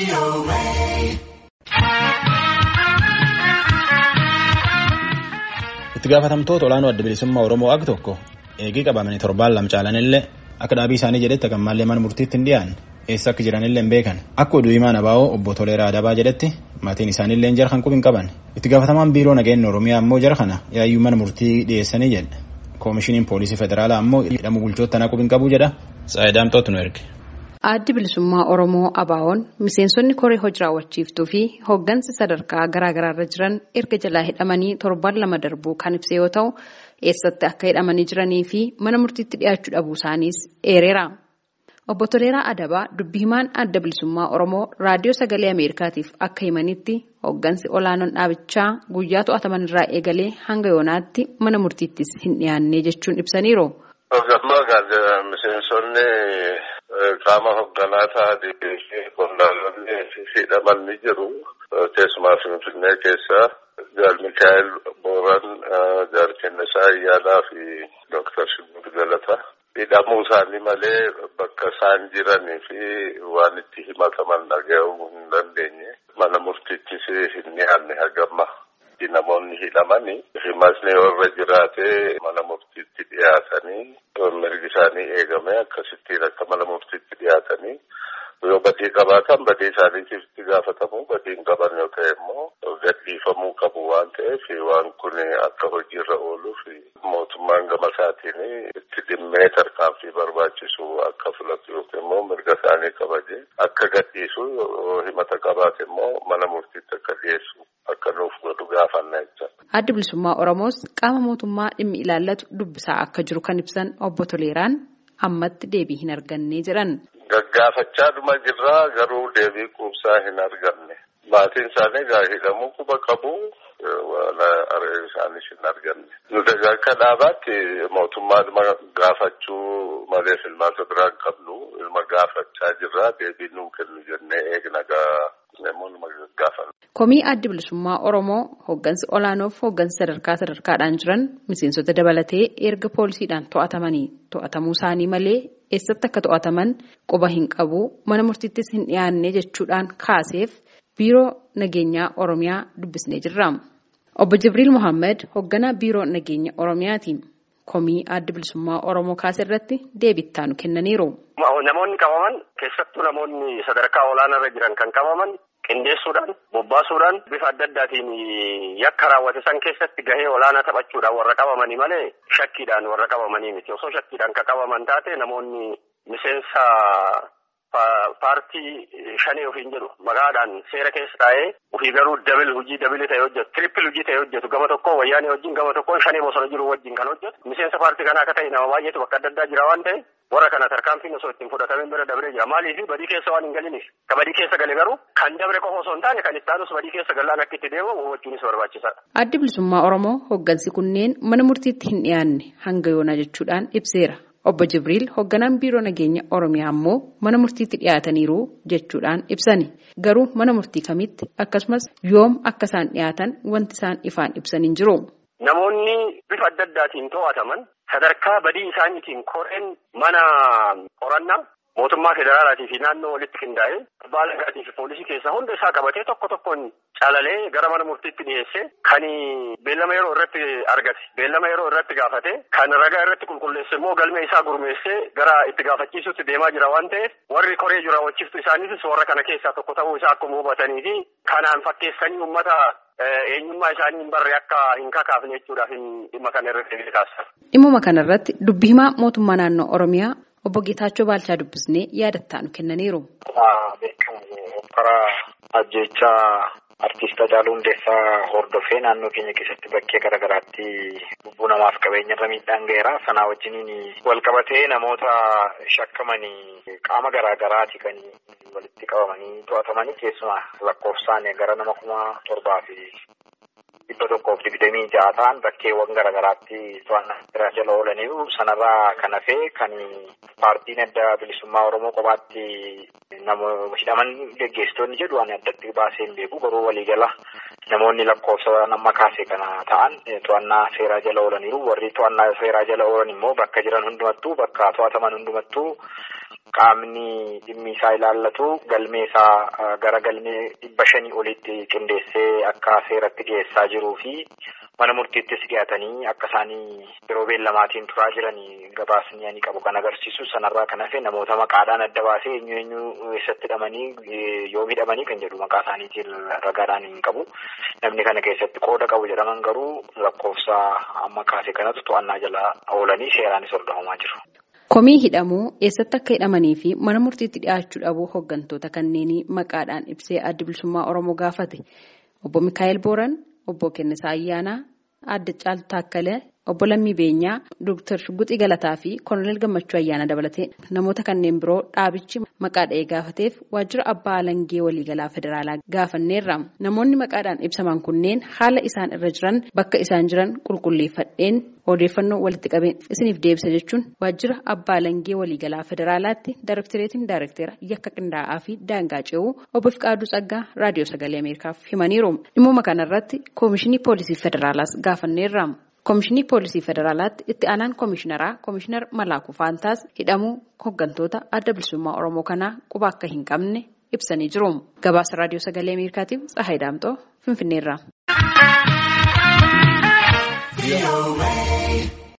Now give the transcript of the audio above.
itti gaafatamtoota olaanoo adda bilisummaa oromoo ag tokko eegii qabamanii torbaan lama caalanillee akka dhaabii isaanii jedhetti hagammallee mana murtiitti hin dhiyaanne eessa akka jiranillee hin beekan akka oduu himaan abaa'oo obbo Toleeraa Adabaa jedhetti maatiin isaaniillee jara kan qubi qaban itti gaafatamaan biiroo nageenya oromiyaa ammoo jara kana yaayyuu mana murtii dhiyeessanii jedhe koomishiniin poolisii federaalaa ammoo hidhamuu bulchoota tanaa qubi qabu jedha saayidaamtootu nu erge. Addi bilisummaa Oromoo Abaawoon miseensonni koree hojii raawwachiiftuu fi hooggansi sadarkaa garaa garaarra jiran erga jalaa hidhamanii torban lama darbuu kan ibse yoo ta'u eessatti akka hidhamanii jiranii fi mana murtiitti dhiyaachuu dhabuu isaaniis eereera. Obbo Toleeraa Adabaa dubbi himaan adda bilisummaa Oromoo raadiyoo sagalee Ameerikaatiif akka himanitti hooggansi olaanoon dhaabichaa guyyaa to'ataman irraa eegalee hanga yoonaatti mana murtiittis hin dhiyaanne jechuun ibsaniiru. Qaama hoogganaa ta'anii fi qondaalonni hidhaman ni jiru. Keessumaa Finfinnee keessa Jaal Mikaa'el Booran, Jaal Kennisaa Ayyaanaa fi Dooktar Shibbir Galata. Hidhamuu isaanii malee bakka isaan jiranii fi waan itti himataman dhaga'uu hin dandeenye. Mana murtiittis hin dhiyaanne hagamma. Namoonni hidhamanii himatni warra jiraatee mana murtiitti dhiyaatanii mirgi isaanii eegame akkasittiin akka mana murtiitti dhiyaatanii yoo badii qabaatan badii isaaniitiif itti gaafatamu badii hin qaban yoo ta'e immoo gadhiifamuu qabu waan ta'eef waan kun akka hojiirra ooluuf mootummaan gama isaatiin itti dhimmee tarkaanfii barbaachisu akka filatu yookiin immoo mirga isaanii kabaje akka gadhiisu himata qabaate immoo mana murtiitti akka dhiyeessu. Akka nuuf godhu gaafanna jecha. Addi bilisummaa Oromoos qaama mootummaa dhimmi ilaallatu dubbisaa akka jiru kan ibsan obbo Toleeraan ammatti deebii hin arganne jedhan. Gaggaafachaa dhuma jirraa garuu deebii quubsaa hin arganne. Maatiin isaanii gaa hidhamuu quba qabu waan isaanis hin arganne. Nuti akka dhaabaatti mootummaa dhuma gaafachuu malee filmaata biraa hin qabnu ilma gaafachaa jirraa deebii nuu kennu jennee eegna gaa. Komii addi bilisummaa Oromoo hooggansi olaanoof hooggansi sadarkaa sadarkaadhaan jiran miseensota dabalatee erga poolisiidhaan to'atamanii to'atamuu isaanii malee eessatti akka to'ataman quba hin qabu mana murtiittis hin dhiyaanne jechuudhaan kaaseef biiroo nageenyaa Oromiyaa dubbisnee jirra. Obbo Jibriil Mohaammed hoogganaa biiroo nageenya Oromiyaati. Komii addi bilisummaa Oromoo kaase irratti deebii nu kennaniiru. Namoonni qabaman keessattuu namoonni sadarkaa olaanaarra jiran kan qabaman. Qindeessuudhaan bobbaasuudhaan bifa adda addaatiin yakka raawwate san keessatti gahee olaanaa taphachuudhaan warra qabamanii malee shakkiidhaan warra qabamanii miti. Osoo shakkiidhaan kan qabaman taate namoonni miseensa paartii shanii ofiin jedhu maqaadhaan seera keessa taa'ee ofii garuu dabil hojii dabili ta'e hojjetu tirippil hojii ta'e hojjetu gama tokkoon wayyaanee wajjin gama tokkoon shanii bosona jiru wajjin kan hojjetu miseensa paartii kanaa akka ta'e nama baay'eetu bakka adda addaa jira waan ta'e warra kana tarkaanfiin osoo ittiin fudhatamin bira dabree jira maaliif badii keessa waan hin galiniif ka badii keessa gale garuu kan dabre qofa osoo hin taane kan itti aanus badii keessa galaan akka itti deemu hubachuunis barbaachisaadha. Addi bilisummaa Oromoo hooggansi kunneen mana murtiitti hin dhiyaanne hanga yoonaa jechuudhaan ibseera. Obbo Jibriil hoogganaan biiroo nageenya Oromiyaa ammoo mana murtiitti dhiyaataniiru jechuudhaan ibsani. Garuu mana murtii kamitti akkasumas yoom akka isaan dhiyaatan wanti isaan ifaan ibsan hin jiru. Namoonni bifa adda addaatiin to'ataman sadarkaa badii isaaniitiin koreen mana qorannaa mootummaa federaalaatii fi naannoo walitti qindaa'ee abbaa alangaatii fi poolisii keessaa hunda isaa qabatee tokko tokkoon calalee gara mana murtiitti dhiyeessee kan beellama yeroo irratti argate beellama yeroo irratti gaafate kan ragaa irratti qulqulleesse immoo galmee isaa gurmeessee gara itti gaafachiisutti deemaa jira waan ta'eef warri koree jiru raawwachiiftu isaaniitis warra kana keessaa tokko ta'uu isaa akkuma hubatanii fi kanaan fakkeessanii uummata eenyummaa isaanii hin barre akka hin kakaafne jechuudhaaf dhimma kana irratti kaasa. Dhimma kanarratti dubbi himaa mootummaa naannoo Oromiyaa obbo Geetaachoo Baalchaa dubbisnee yaada nu kennaniiru. Karaa ajjechaa artiist Hacaaluu Hundeessaa hordofee naannoo keenya keessatti bakkee garaagaraatti lubbuu namaaf qabeenyarra miidhaan ga'eera. Sanaa wajjiniin wal qabatee namoota shakkamanii qaama garaagaraati kan walitti qabamanii to'atamanii keessumaa lakkoofsaan gara nama kuma torbaa fi dhibba tokkoof digdamii ja'a ta'an bakkeewwan garaagaraatti to'annaa jala oolaniiru. Sanarraa kan hafe kan paartiin adda bilisummaa Oromoo kophaatti namoota hidhaman geggeessitoonni jedhu ani addatti baasee hin beeku garuu waliigala namoonni lakkoofsa nama kaase kana ta'an to'annaa seeraa jala oolaniiru warri to'annaa seeraa jala oolan immoo bakka jiran hundumattuu bakka to'ataman hundumattuu qaamni dhimmi isaa ilaallatu galmee isaa gara galmee dhibba shanii olitti qindeessee akka seeratti dhiyeessaa jiruu fi mana murtiittis dhiyaatanii akka isaanii yeroo beellamaatiin turaa jiranii gabaasni ani qabu kan agarsiisu sanarraa kan hafe namoota maqaadhaan adda baasee eenyu eenyu eessatti hidhamanii yoo hidhamanii kan jedhu maqaa isaaniitiin ragaadhaan hin qabu namni kana keessatti qooda qabu jedhaman garuu lakkoofsa amma kaase kanatu to'annaa jala oolanii seeraanis hordofamaa jiru. Komii hidhamuu eessatti akka hidhamanii fi mana murtiitti dhiyaachuu dhabuu hooggantoota kanneenii maqaadhaan ibsee adda bilisummaa Oromoo gaafate. Obbo Mikaa'el Booran, Obbo Kennisaa Ayyaanaa, Adda Caaltuu Taakkalee, Obbo Lammii Beenyaa, Dooktar Shugguxii Galataa fi Koloneel Gammachuu Ayyaana dabalatee namoota kanneen biroo dhaabichi maqaa dha'ee gaafateef waajjira abbaa alangee waliigalaa federaalaa gaafanneerra. Namoonni maqaadhaan ibsaman kunneen haala isaan irra jiran bakka isaan jiran qulqulleeffadheen odeeffannoo walitti qabeen isiniif deebisa jechuun waajjira abbaa alangee waliigalaa federaalaatti daarektireetiin daarektera yakka qindaa'aa fi daangaa ce'uu obbo Fiqaaduu Tsaggaa raadiyoo sagalee Ameerikaaf himaniiru. Dhimmooma kanarratti koomishinii poolisii federaalaas gaafanneerra. Koomishinii poolisii federaalaatti itti aanaan koomishinaraa koomishinar Malaakuu Faantaas hidhamuu hooggantoota adda bilisummaa Oromoo kanaa quba akka hin qabne ibsanii jiru. Gabaasa raadiyoo sagalee Ameerikaatiif Tsahaay Daamxoo Finfinneerra.